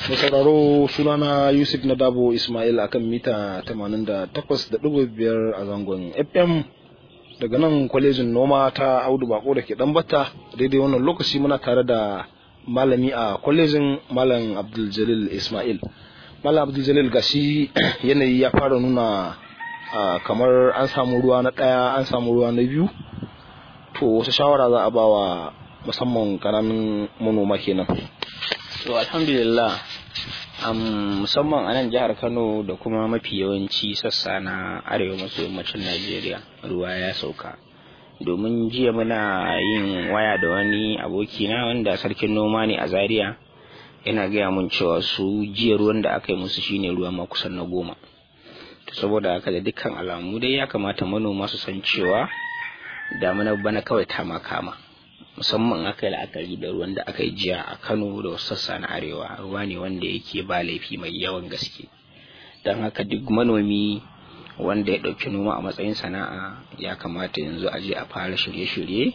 Mai sauraro sunana Yusuf na Dabo Ismail akan mita 88.5 a zangon FM daga nan kwalejin noma ta Audu Bako da ke Dambata daidai wannan lokaci muna tare da malami a kwalejin Malam Abdul Jalil Ismail. Malam Abdul Jalil gashi yanayi ya fara nuna kamar an samu ruwa na ɗaya an samu ruwa na biyu to wasu shawara za a ba wa musamman ƙananan manoma kenan. To alhamdulillah um, musamman a nan jihar Kano da kuma mafi yawanci sassa na arewa maso yammacin Najeriya ruwa ya sauka. Domin jiya muna yin waya da wani abokina wanda sarkin noma ne a Zaria yana gaya mun cewa su jiya ruwan da aka yi musu shine ruwa ma kusan na goma. Saboda haka da dukkan alamu dai ya kamata manoma su san cewa damuna bana kawai ta kama. musamman aka yi la'akari da ruwan da aka yi jiya a kano da wasu sassa na arewa ruwa ne wanda yake ba laifi mai yawan gaske don haka duk manomi wanda ya ɗauki noma a matsayin sana'a ya kamata yanzu a je a fara shirye-shirye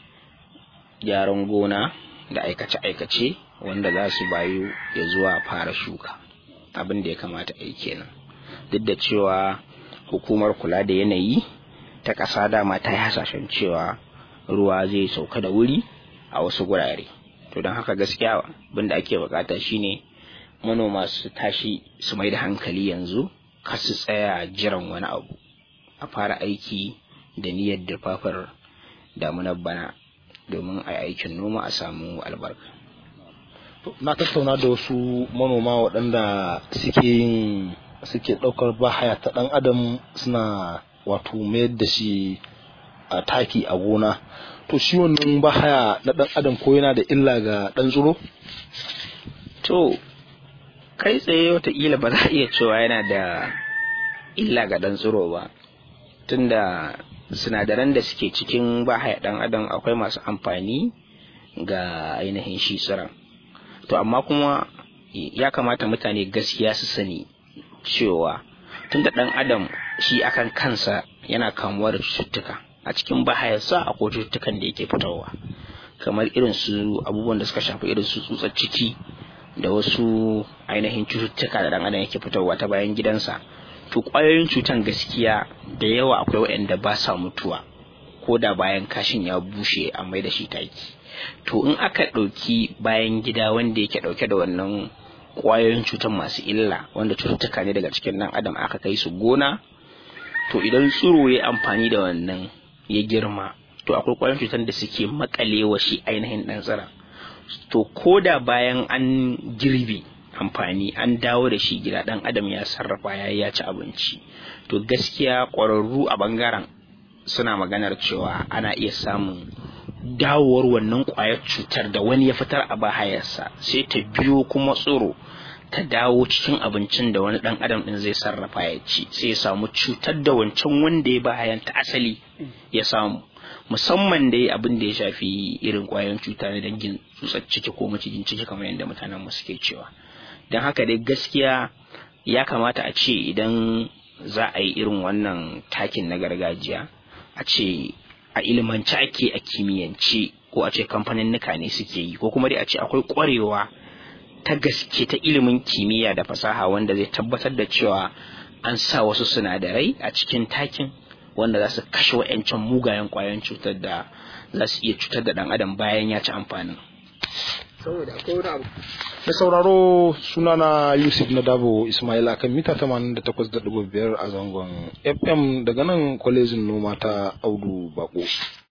gyaran gona da aikace-aikace wanda za su bayu ya zuwa fara shuka abin da ya kamata a yi kenan duk da cewa hukumar kula da yanayi ta ƙasa dama ta yi hasashen cewa ruwa zai sauka da wuri a wasu gurare to don haka gaskiya abin da ake bukata shine manoma su tashi su mai da hankali yanzu kar su tsaya jiran wani abu a fara aiki da niyyar dirfafar damunar bana domin a aikin noma a samu albarka na tattauna da wasu manoma waɗanda suke yin suke ɗaukar bahaya ta ɗan adam suna wato mayar da shi a taki a gona to shi wannan bahaya na dan adam ko yana da illa ga dan tsiro to kai tsaye watakila ba za a iya cewa yana da illa ga dan tsiro ba tunda sinadaran da suke cikin bahaya dan adam akwai masu amfani ga ainihin shi tsiron to amma kuma ya kamata mutane gaskiya su sani cewa tunda dan adam shi akan kansa yana kamuwa da cututtuka a cikin bahayarsa a cututtukan da yake fitowa kamar irin su abubuwan da suka shafi irin su tsutsar ciki da wasu ainihin cututtuka da dan adam yake fitowa ta bayan gidansa to ƙwayoyin cutan gaskiya da yawa akwai waɗanda ba sa mutuwa ko da bayan kashin ya bushe a mai da shi taki to in aka ɗauki bayan gida wanda yake ɗauke da wannan ƙwayoyin cutan masu illa wanda cututtuka ne daga cikin ɗan adam aka kai su gona to idan tsiro ya amfani da wannan ya girma to akwai ƙwayoyin cutar da suke makalewa shi ainihin ɗan tsira to ko da bayan an girbe amfani an dawo da shi gida ɗan adam ya sarrafa ya ya ci abinci to gaskiya ƙwararru a bangaren suna maganar cewa ana iya samun dawowar wannan ƙwayar cutar da wani ya fitar a bahayarsa sai ta biyo kuma tsiro ta dawo cikin abincin da wani dan adam din zai sarrafa ya ci sai ya samu cutar da wancan wanda ya bayan ta asali ya samu musamman dai abin da ya shafi irin kwayoyin cuta na dangin tsutsar ciki ko macijin ciki kamar yadda mutanen mu suke cewa don haka dai gaskiya ya kamata a ce idan za a yi irin wannan takin na gargajiya a ce a ilimance ake a kimiyyance ko a ce kamfanin ne suke yi ko kuma dai a ce akwai kwarewa ta gaske ta ilimin kimiyya da fasaha wanda zai tabbatar da cewa an sa wasu sinadarai a cikin takin wanda za su kashe wa'yancan mugayen kwayoyin cutar da za su iya cutar da ɗan adam bayan ya ci amfanin. da sauraro sunana yusuf na dabo ismail akan mita 88.5 a zangon fm daga nan kwalejin noma ta audu bako